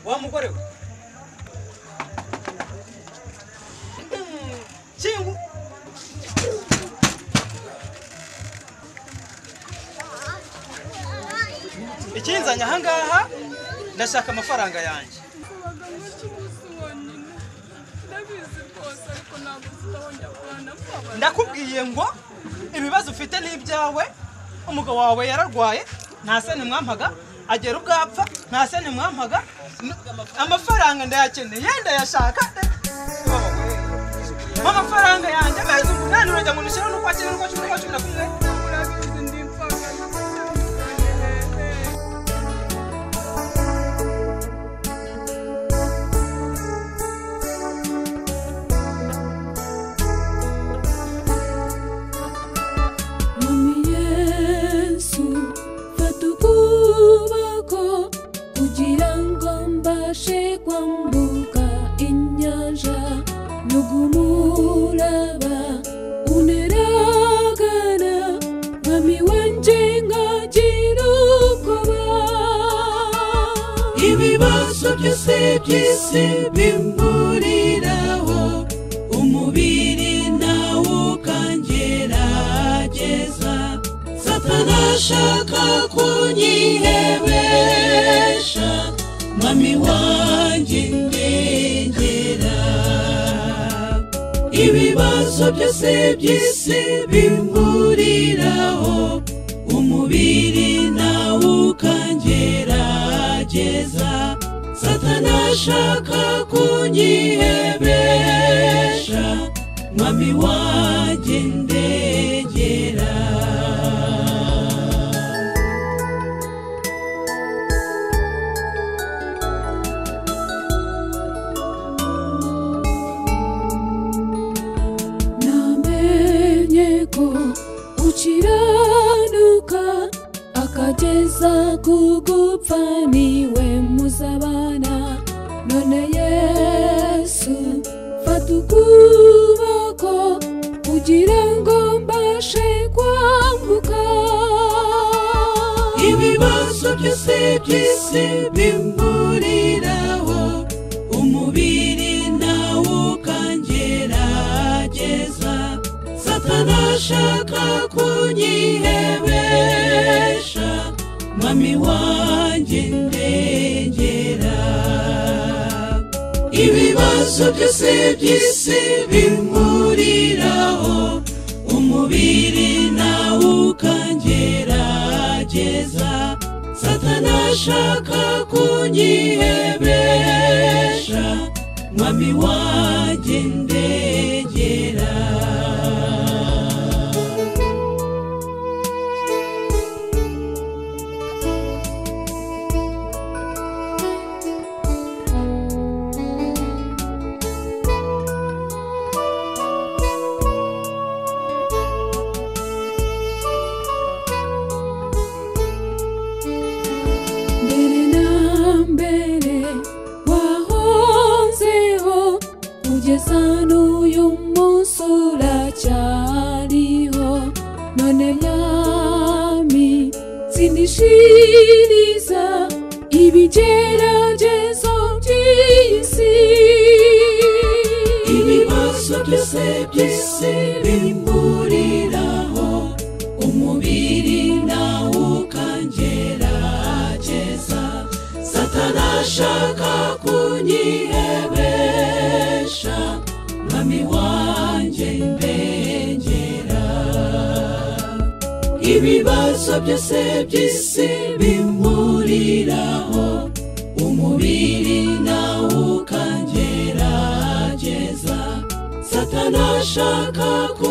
wa mugore we shingu ikinzanye ahangaha ndashaka amafaranga yanjye Kubaga mukimusobanura ndabizi rwose ariko ntabwo tutahongera kubana kw'abantu ndakubwiye ngo ibibazo ufite ni ibyawe umugabo wawe yararwaye nta senti mwampaga agera ubwo apfa nta senti mwampaga n- amafaranga ndayakeneye ndayashaka amafaranga yanjye amezi umunani urajya ngo nushyire n'uko akiri n'uko cumi n'uko cumi na kumwe urabizi ndi imfangane hehe Mwami Yesu fata ukuboko kugira ngo mbashe kwambuka inyanja n'ugumuraba uneragana mwami wanje nkagira ubwoba ibibazo byose by'isi bimburiraho umubiri ntawukangerageza satana ashaka kunyihebesha mami wanjye ndengera ibibazo byose by'isi bimburiraho umubiri ntawukangerageza satana ashaka kunyihebesha mwami wanjye ndegera namenye ko ukiranuka akageza ku gupfa niwe muzabana none yesu fata ukuboko kugira ngo mbashe kwambuka ibibazo byose by'isi bimburiraho umubiri ntawukangerageza satana ashaka kunyihebesha mami wanjye ndengera ibibazo byose by'isi bimuriraho umubiri ntawukangerageza satana ashaka kunyihebesha mwami wanjye ndegera mbere na mbere wahozeho kugeza n'uyu munsi uracyariho none mwami sindishiriza ibigeragezo by'isi ibibazo byose by'isi bimburiraho umubiri nawukangerageza satana ashaka kunyihebesha mwami wanjye ndengera ibibazo byose by'isi bimburiraho umubiri nawukangerageza satana ashaka ku